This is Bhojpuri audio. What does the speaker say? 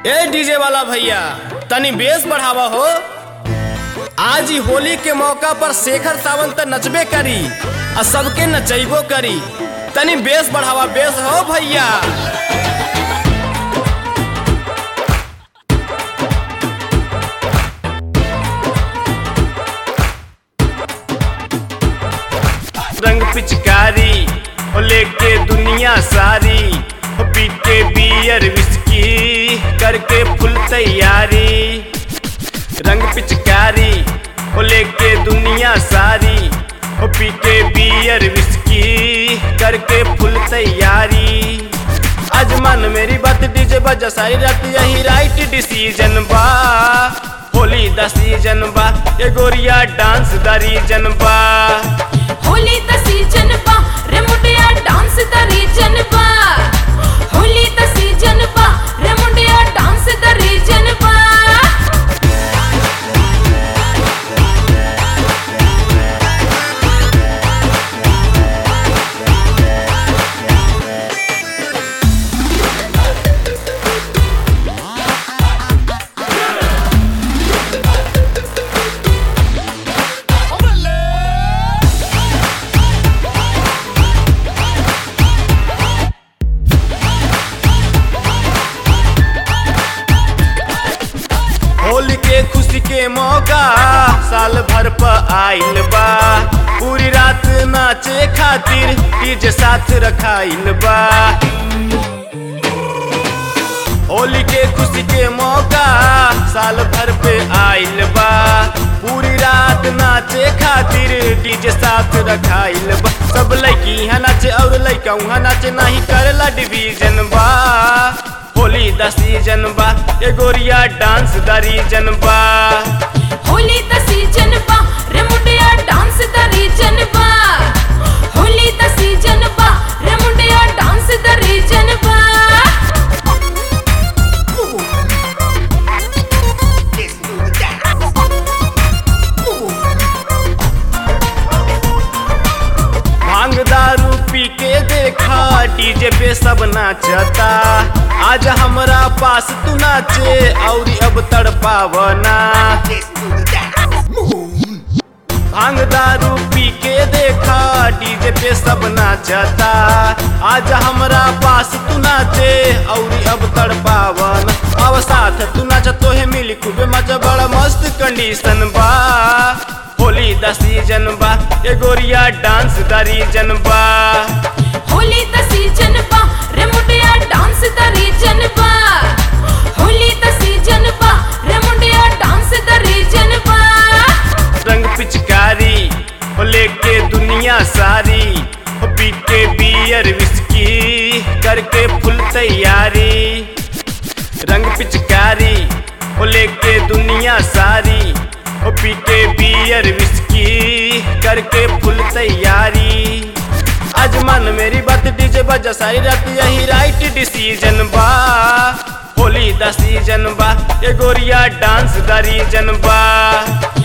ए डीजे वाला भैया तनी बेस बढ़ावा हो आज ही होली के मौका पर शेखर सावंत त नचबे करी आ सबके नचैबो करी तनी बेस बढ़ावा बेस हो भैया रंग पिचकारी हो लेके दुनिया सारी हो पी के बियर विस्की करके फुल तैयारी रंग पिचकारी हो लेके दुनिया सारी हो पी के बियर विस्की करके फुल तैयारी आज मन मेरी बात डीजे बजा सारी रात यही राइट डिसीजन बा होली द सीजन बा ये गोरिया डांस द रीजन बा होली द सीजन बा रे मुंडिया डांस द रीजन बा होली द सीजन बा रे मुंडिया डांस द रीजन बा होली के खुशी के मौका साल भर प आइल बा पूरी रात नाचे खातिर डीजे साथ रखाइल बा होली के खुशी के मौका साल भर पे आइल बा पूरी रात नाचे खातिर डीजे साथ रखाइल बा सब लड़की यहाँ नाचे और लड़का वहाँ नाचे नहीं करेला डिवीजन बा होली द सीजन बा ये गोरिया डांस द रीजन बा होली द सीजन बा रे मुंडिया डांस द रीजन बा होली द सीजन बा रे मुंडिया डांस द रीजन बा भांग दारू पी के देखा डीजे पे सब नाचता आज हमरा पास तू नाचे और अब तड़पावना भांग दारू पी के देखा डीजे पे सब नाचता आज हमरा पास तू नाचे और अब तड़पावन अब साथ तू नाच तोहे मिली खूबे मजा बड़ा मस्त कंडीशन बा होली द सीजन बा ये गोरिया डांस द रीजन बा होली द सीजन बा रे मुंडिया डांस द रीजन बा होली द सीजन बा रे मुंडिया डांस द रीजन बा रंग पिचकारी हो लेके दुनिया सारी हो पी के बियर विस्की करके फुल तैयारी रंग पिचकारी हो लेके दुनिया सारी हो पी के बियर विस्की करके फुल तैयारी आज मन मेरी बात डीजे बजा सारी रात यही राइट डिसीजन बा होली द सीजन बा ये गोरिया डांस द रीजन बा